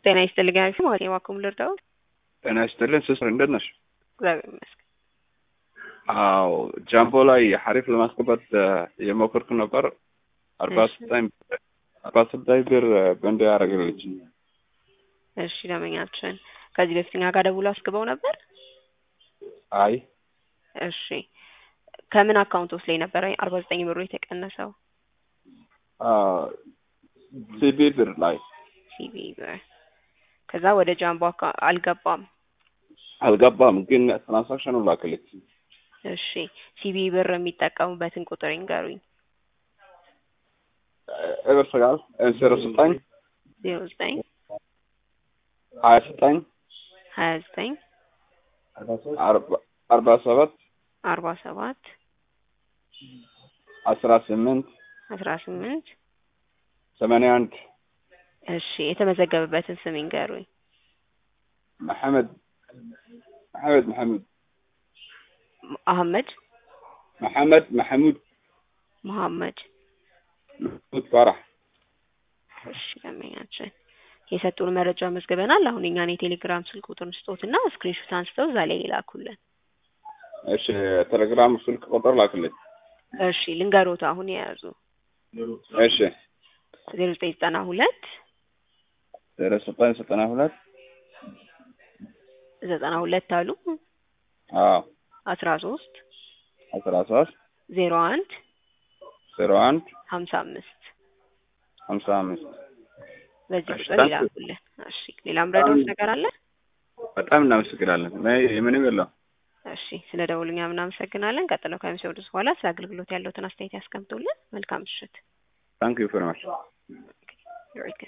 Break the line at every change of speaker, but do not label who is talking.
ጤና ይስጥልኝ አሪፍ ማለት የዋኩም ልርዳው
ጤና ይስጥልን ስስር እንደት ነሽ?
እግዚአብሔር ይመስገን።
አዎ ጃምቦ ላይ ሐሪፍ ለማስገባት የሞከርኩ ነበር። አርባ ዘጠኝ አርባ ዘጠኝ ብር በንድ ያደረገልች።
እሺ ደመኛችን ከዚህ በፊት እኛ ጋር ደውሎ አስገባው ነበር።
አይ
እሺ ከምን አካውንት ውስጥ ላይ ነበረ አርባ ዘጠኝ ብሩ የተቀነሰው?
ሲቢ ብር ላይ
ሲቢ ብር ከዛ ወደ ጃምቦ አካ- አልገባም።
አልገባም፣ ግን ትራንሳክሽኑ ላክልች።
እሺ ሲቢ ብር የሚጠቀሙበትን ቁጥር ይንገሩኝ።
እብር ስጋል ዜሮ ዘጠኝ
ዜሮ ዘጠኝ
ሀያ ዘጠኝ
ሀያ ዘጠኝ
አርባ ሰባት
አርባ ሰባት
አስራ ስምንት
አስራ ስምንት
ሰማንያ አንድ
እሺ የተመዘገበበትን ስም ይንገሩኝ።
መሐመድ መሐመድ መሐሙድ
አህመድ
መሐመድ መሐሙድ
መሐመድ
መሐሙድ ፋራህ
እሺ ደንበኛችን የሰጡን መረጃ መዝግበናል። አሁን እኛን የቴሌግራም ስልክ ቁጥር ስጦትና ስክሪንሾት አንስተው እዛ ላይ ይላኩልን።
እሺ ቴሌግራም ስልክ ቁጥር ላክልኝ።
እሺ ልንገሮት አሁን የያዙ
እሺ
ዜሮ ዘጠኝ ዘጠና ሁለት
ዜሮ ዘጠኝ ዘጠና ሁለት
ዘጠና ሁለት አሉ
አዎ
አስራ ሶስት
አስራ ሶስት
ዜሮ አንድ
ዜሮ አንድ
ሀምሳ አምስት
ሀምሳ አምስት
በዚህ
እሺ፣
ቁጥር
ታንክ ዩ።
ይላኩልን። እሺ ሌላም ረዳዎች ነገር አለ?
በጣም እናመሰግናለን። ምንም የለው።
እሺ ስለ ደውሉኛ ምናመሰግናለን። ቀጥለው ከሚሰወዱት በኋላ ስለ አገልግሎት ያለውትን አስተያየት ያስቀምጡልን። መልካም ምሽት።
ታንክ ዩ ቨሪ ማች
ዩር ዌልካም